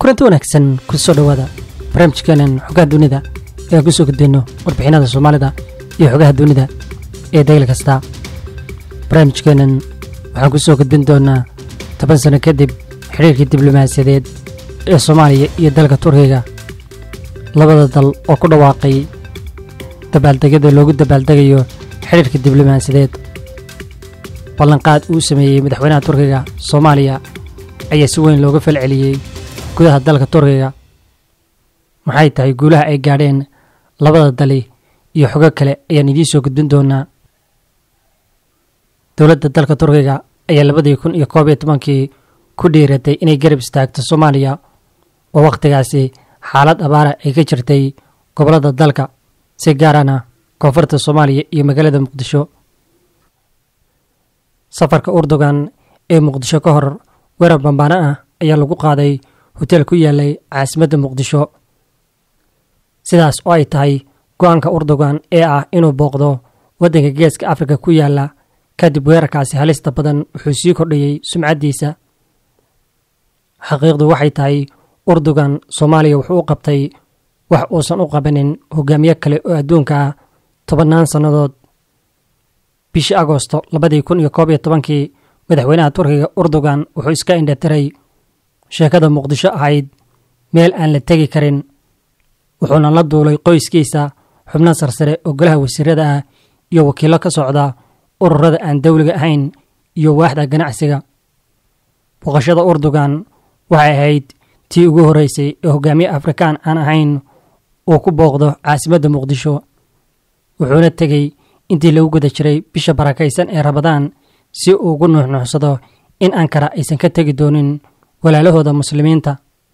kulanti wanaagsan ku soo dhowaada barnaamijkeenan xogaha dunida ee aan ku soo gudbeyno warbixinada soomaalida iyo xogaha dunida ee degel kasta barnaamijkeenan waxaan ku soo gudbin doonaa toban sano kadib xidhiirkii diblomaasiyadeed ee soomaaliya iyo dalka turkiga labada dal oo ku dhawaaqay dabaaldegyada loogu dabaaldegayo xidhiirka diblomaasiyadeed ballanqaad uu sameeyey madaxweynaha turkiga soomaaliya ayaa si weyn looga falceliyey gudaha dalka turkiga maxay tahay guulaha ay gaadheen labada dali iyo xogo kale ayaan idiin soo gudbin doonaa dowladda dalka turkiga ayaa labadii kun iyo koob iyo tobankii ku dhiiratay inay garab istaagto soomaaliya oo wakhtigaasi xaalad abaara ay ka jirtay gobollada dalka si gaarana koonfurta soomaaliya iyo magaalada muqdisho safarka urdugan ee muqdisho ka hor weerar bambaano ah ayaa lagu qaaday hoteel ku yaalay caasimadda muqdisho sidaas oo ay tahay go-aanka urdugan ee ah inuu booqdo waddanka geeska afrika ku yaala kadib weerarkaasi halista badan wuxuu sii kordhiyey sumcaddiisa xaqiiqdu waxay tahay urdugan soomaaliya wuxuu u qabtay wax uusan u qabanin hogaamiye kale oo adduunka ah tobannaan sannadood bishii agoosto labadii kun iyo koob iyo tobankii madaxweynaha turkiga urdugan wuxuu iska indhatiray sheekada muqdisho ahayd meel aan la tegi karin wuxuuna la duulay qoyskiisa xubno sarsare oo golaha wasiirada ah iyo wakiillo ka socda ururada aan dowliga ahayn iyo waaxda ganacsiga booqashada urdugan waxay ahayd tii ugu horreysay ee hogaamiye afrikaan aan ahayn uu ku booqdo caasimadda muqdisho wuxuuna tegey intii lagu guda jiray bisha barakaysan ee rabadaan si uu ugu nuuxnuuxsado in ankara aysan ka tegi doonin walaalahooda muslimiinta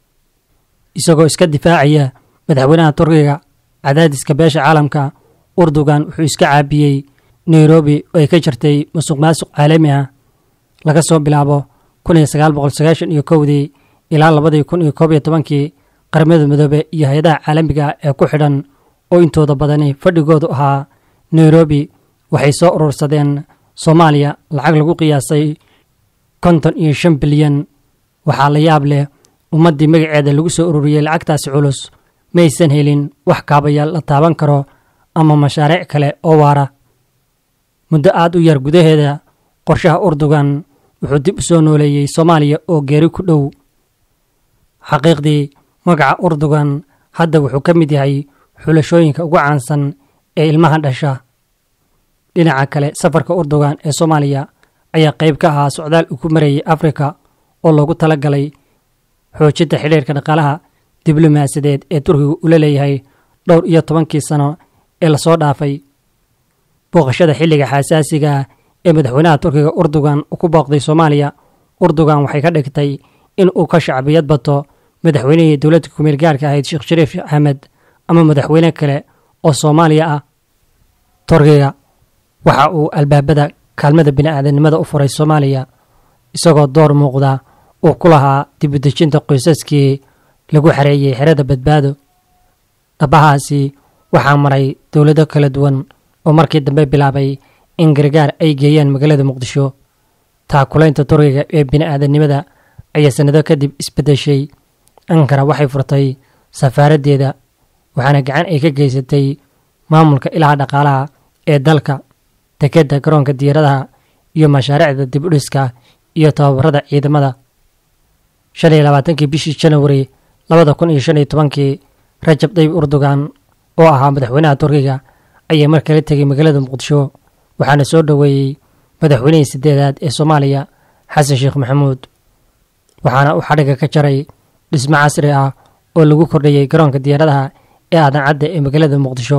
isagoo iska difaacaya madaxweynaha turkiga cadaadiska beesha caalamka urdugan wuxuu iska caabiyey nairobi oo ay ka jirtay musuq maasuq caalami ah laga soo bilaabo kun iyo sagaal boqol sagaashan iyo kowdii ilaa labadii kun iyo koob iyo tobankii qaramada midoobe iyo hay-adaha caalamiga ee ku xidhan oo intooda badani fadhigoodu ahaa nairobi waxay soo urursadeen soomaaliya lacag lagu qiyaasay konton iyo shan bilyan waxaa la yaab leh ummaddii magaceeda lagu soo ururiyey lacagtaasi culus maysan helin wax kaabayaal la taaban karo ama mashaariic kale oo waara muddo aad u yar gudaheeda qorshaha urdugan wuxuu dib u soo nooleeyey soomaaliya oo geeri ku dhow xaqiiqdii magaca urdugan hadda wuxuu ka mid yahay xulashooyinka ugu caansan ee ilmaha dhasha dhinaca kale safarka urdugan ee soomaaliya ayaa qayb ka ahaa socdaal uu ku marayay afrika oo loogu tala galay xoojinta xidhiirka dhaqaalaha diblomaasiyadeed ee turkiga ula leeyahay dhowr iyo tobankii sano ee lasoo dhaafay booqashada xilliga xasaasiga ee madaxweynaha turkiga urdugan uu ku booqday soomaaliya urdugan waxay ka dhigtay in uu ka shacbiyad bato madaxweynihii dowladda kumeel gaarka ahayd sheekh shariif axmed ama madaxweyne kale oo soomaaliya ah turkiga waxa uu albaabada kaalmada bini'aadanimada u furay soomaaliya isagoo door muuqda uu ku lahaa dibudejinta qoysaskii lagu xareeyey xerada badbaado dhabahaasi waxaa maray dowlado kala duwan oo markii dambe bilaabay in gargaar ay geeyaan magaalada muqdisho taakulaynta turkiga ee bini'aadanimada ayaa sannado kadib isbeddeshay ankara waxay furtay safaaraddeeda waxaana gacan ay ka geysatay maamulka ilaha dhaqaalaha ee dalka dekedda garoonka diyaaradaha iyo mashaariicda dib u dhiska iyo tababarada ciidamada shan iyo labaatankii bishii janawari labada kun iyo shan iyo tobankii rajab dayib urdugan oo ahaa madaxweynaha turkiga ayaa mar kala tegay magaalada muqdisho waxaana soo dhoweeyey madaxweynihii sideedaad ee soomaaliya xasan sheekh maxamuud waxaana uu xadhigga ka jaray dhismo casri ah oo lagu kordhiyey garoonka diyaaradaha ee aadan cadda ee magaalada muqdisho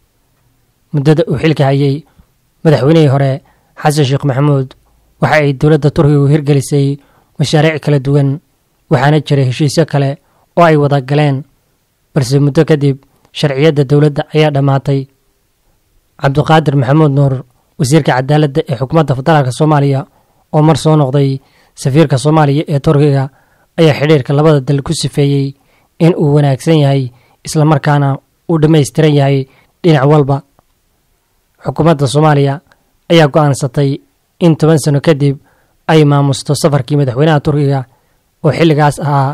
muddada uu xilka hayey madaxweynihii hore xasan sheekh maxamuud waxa ay dowladda turkigu hirgelisay mashaariic kala duwan waxaana jiray heshiisyo kale oo ay wada galeen balse muddo kadib sharciyadda dowladda ayaa dhammaatay cabdiqaadir maxamuud nuur wasiirka cadaaladda ee xukuumadda federaalk soomaaliya oo mar soo noqday safiirka soomaaliya ee turkiga ayaa xidhiirka labada dal ku sifeeyey in uu wanaagsan yahay islamarkaana uu dhammaystiran yahay dhinac walba xukuumadda soomaaliya ayaa go'aansatay in toban sano kadib ay maamusto safarkii madaxweynaha turkiga oo xilligaas ahaa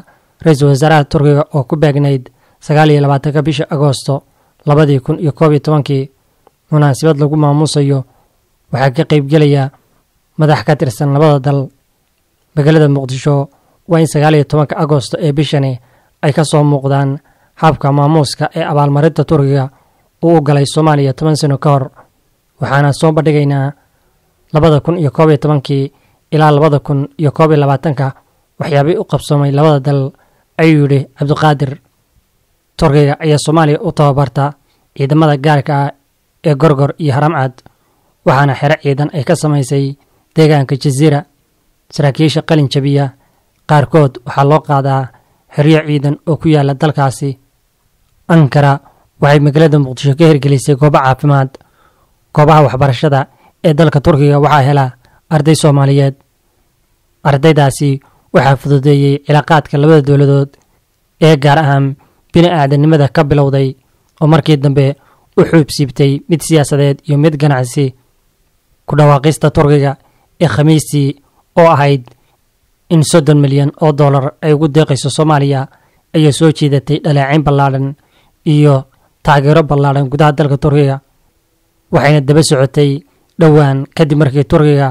ra-iisul wasaaraha turkiga oo ku beegnayd sagaal iyo labaatanka bisha agoosto labadii kun iyo koob iyo tobankii munaasabad lagu maamuusayo waxaa ka qaybgelaya madax ka tirsan labada dal magaalada muqdisho waa in sagaal iyo tobanka agoosto ee bishani ay ka soo muuqdaan habka maamuuska ee abaalmarinta turkiga uu u galay soomaaliya toban sano ka hor waxaana soo bandhigaynaa labada kun iyo koob iyo tobankii ilaa labada kun iyo koob iyo labaatanka waxyaabay u qabsoomay labada dal ayuu yidhi cabdiqaadir turkiga ayaa soomaaliya u tababarta ciidamada gaarka ah ee gorgor iyo haramcad waxaana xero ciidan ay ka samaysay deegaanka jasiira saraakiisha qalin jabiya qaarkood waxaa loo qaadaa xeryo ciidan oo ku yaala dalkaasi ankara waxay magaalada muqdisho ka hirgelisay goobo caafimaad goobaha waxbarashada ee dalka turkiga waxaa hela arday soomaaliyeed ardaydaasi waxaa fududeeyey cilaaqaadka labada dowladood ee gaar ahaan bini aadanimada ka bilowday oo markii dambe u xuub siibtay mid siyaasadeed iyo mid ganacsi ku dhawaaqista turkiga ee khamiistii oo ahayd in soddon milyan oo dollar ay ugu deeqayso soomaaliya ayaa soo jiidatay dhaleecayn ballaadhan iyo taageero ballaadhan gudaha dalka turkiga waxayna daba socotay dhowaan kadib markii turkiga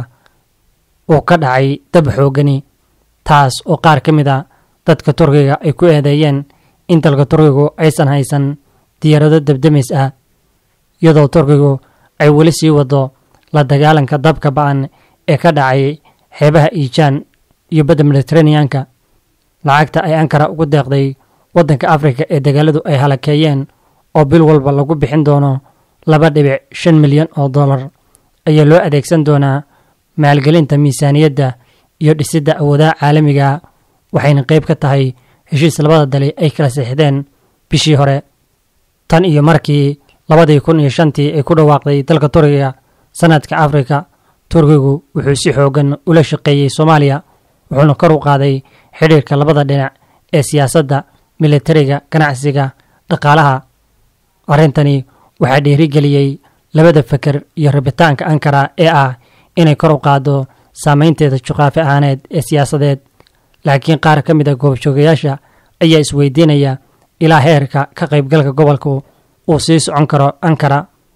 uu ka dhacay dab xoogani taas oo qaar ka mid a dadka turkiga ay ku eedeeyeen in dalka turkigu aysan haysan diyaarado dabdamis ah iyadoo turkigu ay weli sii wado la dagaalanka dabka ba-an ee ka dhacay xeebaha iijaan iyo badda mediteraneanka lacagta ay ankara ugu deeqday waddanka afrika ee dagaaladu ay halakeeyeen oo bil walba lagu bixin doono laba dhibic shan milyan oo dollar ayaa loo adeegsan doonaa maalgelinta miisaaniyadda iyo dhisidda awoodaha caalamiga waxayna qayb ka tahay heshiis labada dali ay kala sixdeen bishii hore tan iyo markii labadii kun iyo shantii ay ku dhawaaqday dalka turkiga sanadka afrika turkigu wuxuu si xoogan ula shaqeeyey soomaaliya wuxuuna kor u qaaday xidhiirka labada dhinac ee siyaasadda militariga ganacsiga dhaqaalaha arrintani waxaa dhiirigeliyey labada feker iyo rabitaanka ankara ee ah inay kor u qaaddo saameynteeda juqraafi ahaaneed ee siyaasadeed laakiin qaar ka mid a goobjoogayaasha ayaa isweydiinaya ilaa heerka ka qaybgalka gobolku uu sii socon karo ankara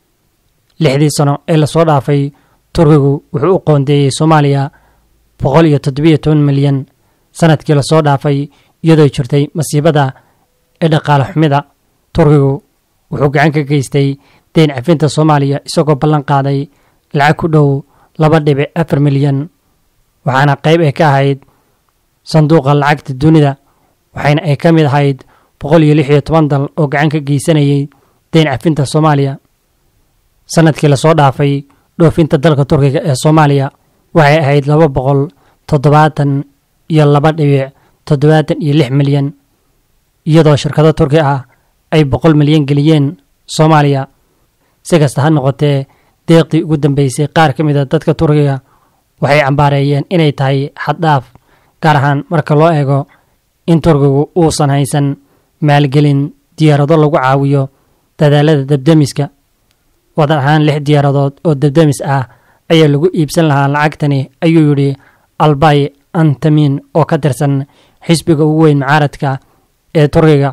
lixdii sano ee lasoo dhaafay turkigu wuxuu u qoondeeyey soomaaliya boqol iyo toddobiyo toban milyan sanadkii lasoo dhaafay iyadoo jirtay masiibada ee dhaqaale xumida turkigu wuxuu gacan ka geystay deyn cafinta soomaaliya isagoo ballan qaaday lacag ku dhow laba dhibic afar milyan waxaana qayb ay ka ahayd sanduuqa lacagta dunida waxayna ay ka mid ahayd boqol iyo lix iyo toban dal oo gacan ka geysanayay deyn cafinta soomaaliya sanadkii lasoo dhaafay dhoofinta dalka turkiga ee soomaaliya waxay ahayd laba boqol toddobaatan iyo laba dhibic toddobaatan iyo lix milyan iyadoo shirkado turki ah ay boqol milyan geliyeen soomaaliya si kasta ha noqotee deeqdii ugu dambeysay qaar ka mid a dadka turkiga waxay cambaareeyeen inay tahay xaddhaaf gaar ahaan marka loo eego in turkigu uusan haysan maalgelin diyaarado lagu caawiyo dadaalada dabdemiska wadan ahaan lix diyaaradood oo dabdemis ah ayaa lagu iibsan lahaa lacagtani ayuu yidhi albay antamin oo ka tirsan xisbiga ugu weyn mucaaradka ee turkiga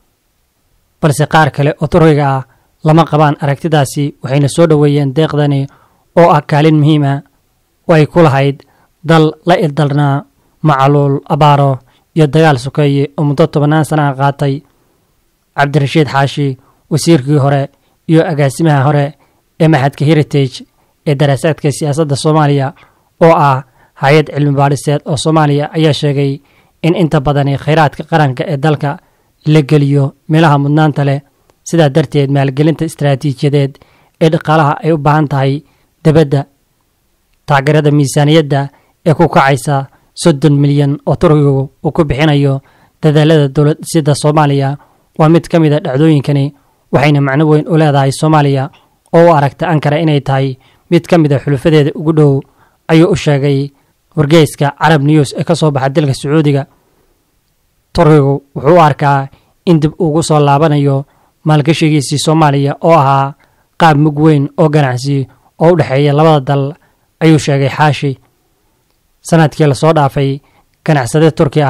balse qaar kale oo turkiga ah lama qabaan aragtidaasi waxayna soo dhoweeyeen deeqdani oo ah kaalin muhiim ah oo ay ku lahayd dal la ildalnaa macaluul abaaro iyo dagaal sokeeye oo muddo tobannaan sanaha qaatay cabdirashiid xaashi wasiirkii hore iyo agaasimaha hore ee maxadka heritage ee daraasaadka siyaasadda soomaaliya oo ah hay-ad cilmi baadhiseed oo soomaaliya ayaa sheegay in inta badani khayraadka qaranka ee dalka la geliyo meelaha mudnaanta leh sidaa darteed maalgelinta istaraatiijiyadeed ee dhaqaalaha ay u baahan tahay debadda taageerada miisaaniyadda ee ku kacaysa soddon milyan oo turkigu uu ku bixinayo dadaalada dowlad dhisida soomaaliya waa mid ka mid a dhacdooyinkani waxayna macno weyn u leedahay soomaaliya oo u aragta ankara inay tahay mid ka mid a xulufadeeda ugu dhow ayuu u sheegay wargeyska carab news ee ka soo baxa dalka sacuudiga turkigu wuxuu u arkaa in dib ugu soo laabanayo maalgashigiisii soomaaliya oo ahaa qaab mug weyn oo ganacsi oo u dhexeeya labada dal ayuu sheegay xaashi sanadkii lasoo dhaafay ganacsade turki ah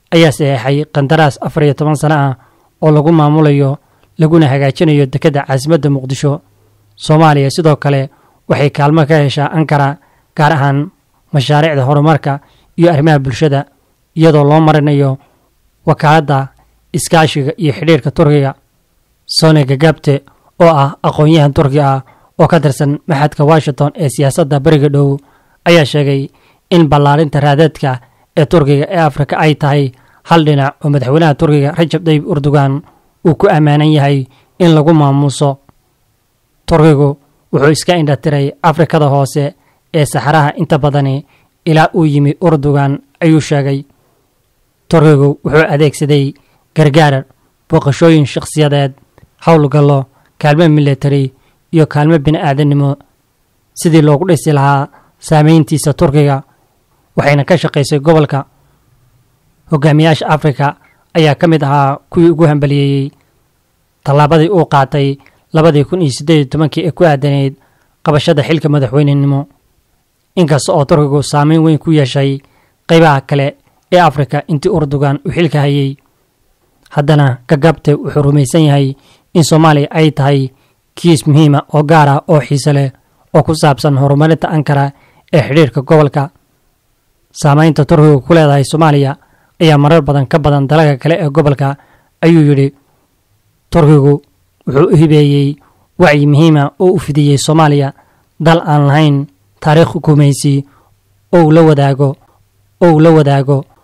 ayaa saxeexay qandaraas afar iyo toban sano ah oo lagu maamulayo laguna hagaajinayo dekedda caasimadda muqdisho soomaaliya sidoo kale waxay kaalmo ka heshaa ankara gaar ahaan mashaariicda horumarka iyo arrimaha bulshada iyadoo loo marinayo wakaaladda iskaashiga iyo xidhiirka turkiga sone gagabte oo ah aqoon-yahan turki ah oo ka tirsan maxadka washington ee siyaasadda beriga dhow ayaa sheegay in ballaarinta raadeedka ee turkiga ee afrika ay tahay hal dhinac oo madaxweynaha turkiga rajab tayyib erdogan uu ku ammaanan yahay in lagu maamuuso turkigu wuxuu iska indhatiray afrikada hoose ee saxaraha inta badani ilaa uu yimi erdogan ayuu sheegay turkigu wuxuu adeegsaday gargaar booqashooyin shakhsiyadeed howlgallo kaalmo militari iyo kaalmo bini-aadannimo sidii loogu dhisi lahaa saameyntiisa turkiga waxayna ka shaqaysay gobolka hogaamiyaasha afrika ayaa ka mid ahaa kuwii ugu hambaliyeeyey tallaabadii uu qaatay labadii kun iyo siddeed iyo tobankii ee ku aadaneyd qabashada xilka madaxweynenimo inkasta oo turkigu saameyn weyn ku yeeshay qaybaha kale ee afrika intii erdogan uu xilka hayay haddana gagabte wuxuu rumaysan yahay in soomaaliya ay tahay kiis muhiima oo gaar ah oo xiise leh oo ku saabsan horumarinta ankara ee xidhiirka gobolka saameynta turkiga ku leedahay soomaaliya ayaa marar badan ka badan dalaga kale ee gobolka ayuu yidhi turkigu wuxuu u hibeeyey wacyi muhiima oo u fidiyey soomaaliya dal aan lahayn taariikh hukumaysi ou la wadaago ou la wadaago